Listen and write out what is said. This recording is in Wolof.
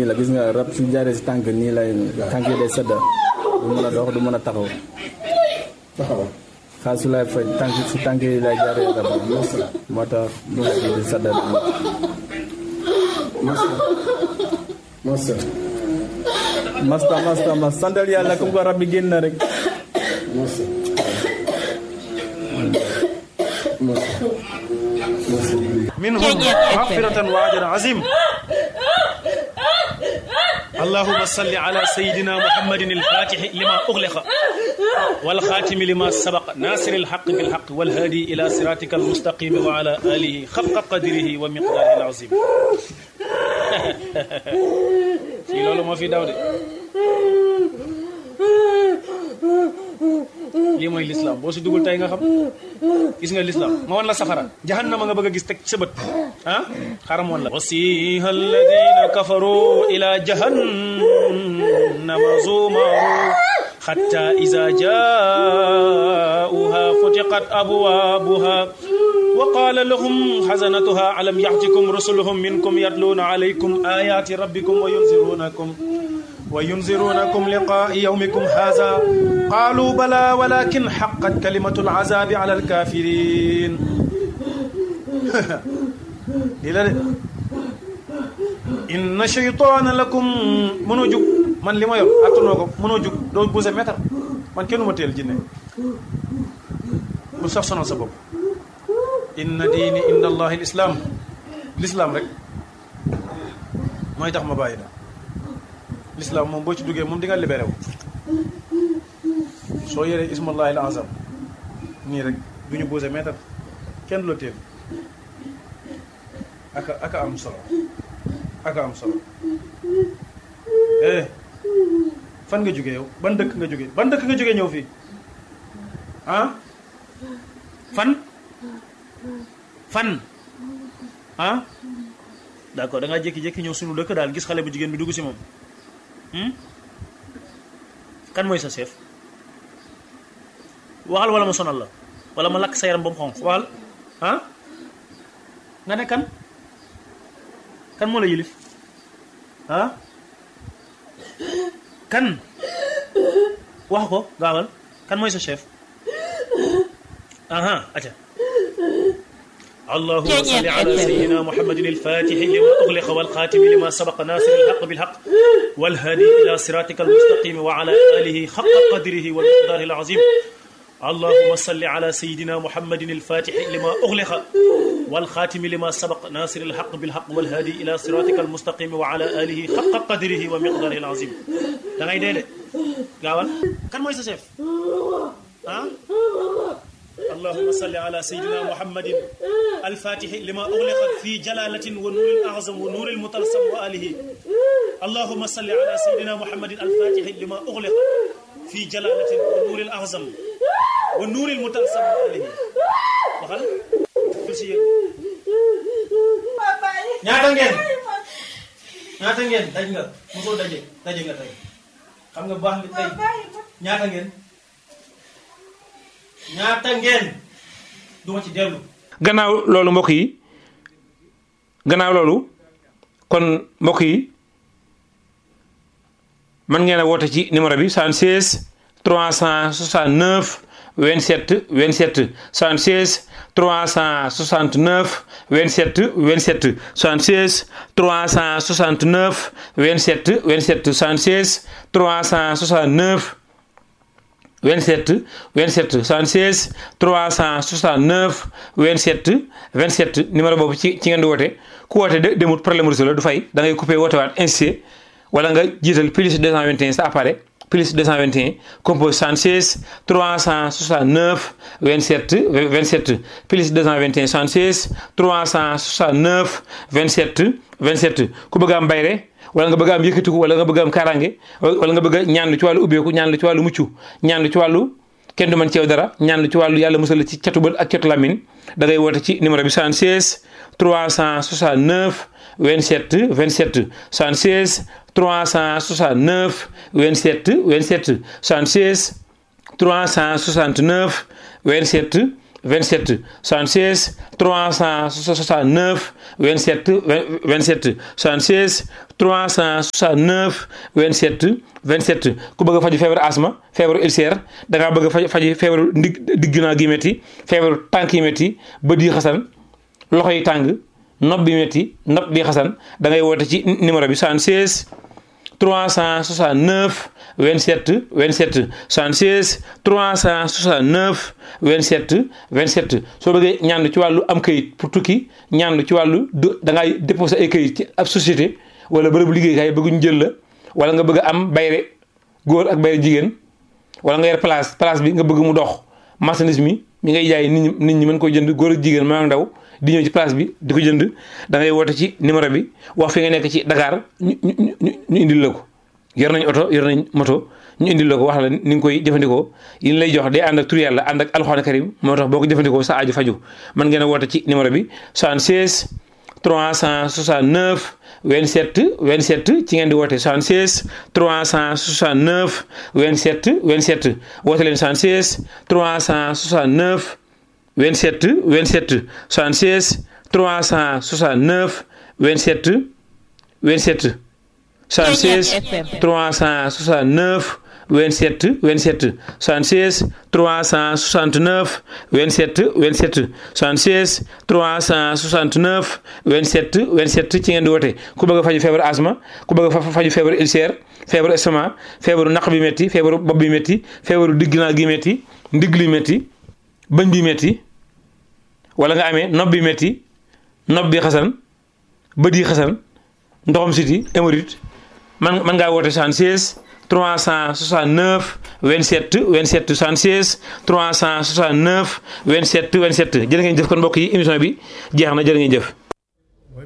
nii la gis nga rab su jaaree si tànk nii lay tànk yi day sedda du mën a dox du mën a taxaw taxawal xaal su lay faj tànk si tànk yi lay jaaree rab moo tax du di sedda masa masa masta masta mas santal yàlla comme que rab bi génn na rek masa masa masa منهم مغفرة وأجر عظيم اللهم صل على سيدنا محمد الفاتح لما أغلق والخاتم لما سبق ناصر الحق بالحق والهادي إلى صراطك المستقيم وعلى آله خفق قدره ومقداره العظيم في لولو ما في داود lii mooy lislaam boo si dugul tey nga xam gis nga lislaam ma wan la safara jahannama nga bëgg a gis teg sa bët ah xaram woon la wasiha alladina kafaru ila jahannama zumaru حتى إذا جاءوها فتقت أبوابها وقال لهم حزنتها ألم يأتكم رسلهم منكم يتلون عليكم آيات ربكم وينذرونكم وينذرونكم لقاء يومكم هذا قالوا بلى ولكن حقت كلمة العذاب على الكافرين للا إن شيطان لكم منو جوك man li ma yor attanoo ko mënoo jug doo bouse mètre man kenn ma teel jinne bu sax sonal sa bopp inna diini inda allahi lislaam lislaam rek mooy tax ma bàyyi da lislaam moom boo ci duggee moom di nga libéré wu soo yoree ismallahi al azam nii rek du ñu bouse mètre kenn du la teel aka aka am solo aka am solo eh fan nga jógee yow ban dëkk nga jógee ban dëkk nga jógee ñëw fii ah fan fan ah d'accord da ngaa jékki-jékki ñëw suñu dëkk daal gis xale bu jigéen bi dugg si moom kan mooy sa chef waxal wala ma sonal la wala ma lakk sa yaram ba mu xonq waxal ah nga ne kan kan moo la yilif ah kan wax ko gaawal kan mooy sa chef aha aca اللهم صل على سيدنا محمد الفاتح لما أغلق والخاتم لما سبق ناصر الحق بالحق والهادي إلى صراطك المستقيم وعلى آله حق قدره ومقداره العظيم اللهم صل على سيدنا محمد الفاتح لما أغلق والخاتم لما سبق ناصر الحق بالحق والهادي إلى صراطك المستقيم وعلى آله حق قدره ومقداره العظيم da ngay dee de gaawal kan mooy sa chef ah اللهم صل على سيدنا محمد الفاتح لما أغلق في جلالة ونور الأعظم ونور المطلسم وآله اللهم صل على سيدنا محمد الفاتح لما أغلق في جلالة ونور الأعظم ونور المطلسم وآله waxal si yéen ñaata ngeen ñaata ngeen daj nga mosoo daje daje nga tey xam nga baax li tey ñaata ngeen ñaata ngeen duma ci dellu gannaaw loolu mbokk yi gannaaw loolu kon mbokk yi mën ngeen a woote ci numéro bi 76 369 27 27 76 369 27 27 76 369 27 27 76 369 27 27 76 369 27 27 numéro boobu ci ci ngeen di woote ku woote de demut problème réseau la du fay da ngay coupé woote waat insisté wala nga jiital plus 221 sa appareil plus 221 compose 76 369 27 27 plus 221 76 369 27 27 ku bëgg am bayre wala nga bëgg am yëkkatiku wala nga bëgg am kaaraange wala nga bëgg a ñaan lu ci wàllu ubbeeku ñaan lu ci wàllu mucc ñaan lu ci wàllu kenn du mën ceew dara ñaan lu ci wàllu yàlla musal ci catu bët ak catu lamin da ngay woote ci numéro bi 76 369 27 27 76 369 27 27 76 369 27 27 76 369 27 27 76 369 27 27 ku bëgg a faju feebaru asma feebaru ulcère da ngaa bëgg a faj faji feebaru ndig digg naa gi métti feebaru tànk yi métti bët yi xasan loxo yi tàng nopp bi métti nopp bi xasan da ngay woote ci numéro bi 76 369 27 27 76 369 27 27 soo bëggee ñaan ci wàllu am kayit pour tukki ñaan ci wàllu da ngay déposé ay kayit ci ab société wala bërëbu liggéeykaay bëgg ñu jël la wala nga bëgg a am bayre góor ak bayre jigéen wala nga yor place place bi nga bëgg mu dox marchandise mi mi ngay jaay nit ñi nit ñi mën koy jënd góor ak jigéen maa ngi ndaw di ñëw ci place bi di ko jënd da ngay woote ci numéro bi wax fi nga nekk ci Dakar ñu ñu ñu indil la ko yor nañ oto yor nañ moto ñu indil la ko wax la ni nga koy jëfandikoo yi lay jox day ànd ak tur yàlla ànd ak alxuraan karim moo tax boo ko jëfandikoo sa aju faju mën ngeen a woote ci numéro bi 76 369 27 27 ci ngeen di woote 76 369 27 27 woote leen 76 369 27 27 76 369 27 27 76 369 27 27 76 369 27 27 76 369 27 27 ci ngeen di woote ku bëgg a faju feebaru asma ku bëgg a faju feebaru ulcère feebaru estomac feebaru naq bi métti feebaru bopp bi métti feebaru digg naa gi métti ndigg li métti bëñ bi métti wala nga amee nopp bi métti nopp bi xasan bët yi xasan ndoxam siti hémorroïde man man ngaa woote 76 369 27 27 76 369 27 27 jërë ngeen jëf kon mbokk yi émission bi jeex na jërë ngeen jëf